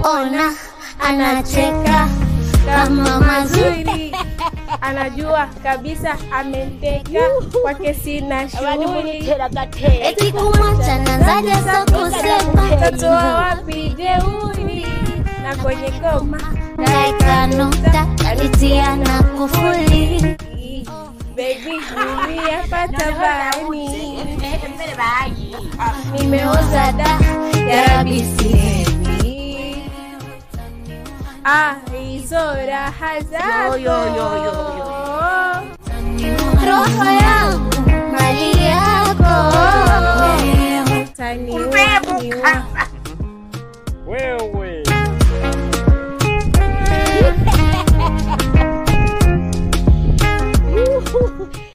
ona anacheka kama mazuri Zuri. Anajua kabisa ameteka kwake sina shughuli. eti kumwacha nazaja sa kusema Tatoa wapi jeuri na kwenye goma naeka nukta kalitia na kufuli Baby, nimeyapata bani, nimeoza da yarabisieni ah, hizo raha zako roho yangu mali